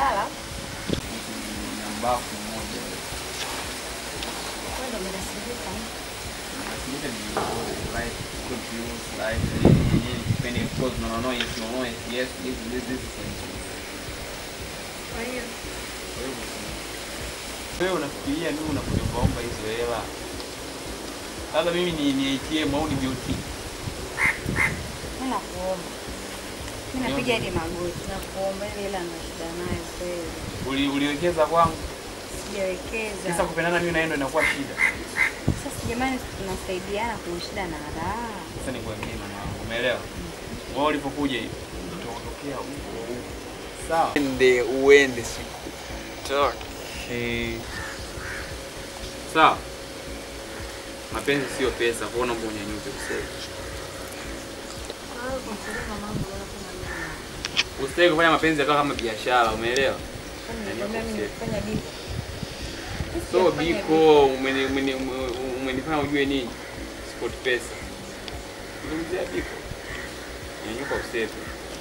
biashara. na mbafu mmoja. Wewe ndio umekasirika. Nafikiri ni like confused like yenyewe kipindi because no no yes no no yes yes this this this Kwa hiyo wewe unafikiria mimi unakuja kuomba hizo hela sasa mimi ni ni ATM au ni BOT mimi nakuomba. Mimi napiga hadi magoti nakuomba ile hela na shida nayo kweli. Uli, uliwekeza kwangu Sijawekeza. sasa kupendana mimi naendo inakuwa shida Sasa jamani tunasaidiana kuna shida na raha. sasa nikwambie mama wangu umeelewa wewe ulipokuja hivi utaondokea huko huko sawa Uende uende sikutaki. sawa mapenzi sio pesa kwa hiyo naomba unyanyuke useme Wewe kumsaidia mamangu wala kama mimi. usitaki kufanya mapenzi yakawa kama biashara umeelewa Nikwambia mimi nifanya biko. so biko umeni- umeni- ume- umenifanya ujue nini sport pesa zungumzia biko nyanyuka usepe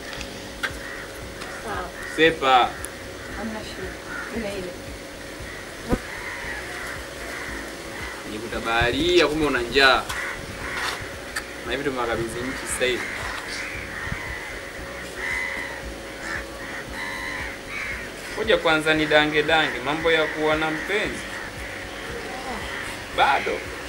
Sawa. sepa Hamna shida. Ile ile. nikuta baharia kumbe una njaa na hivi tumewakabidhi nchi sasa hivi ngoja kwanza ni dange dange mambo ya kuwa na mpenzi bado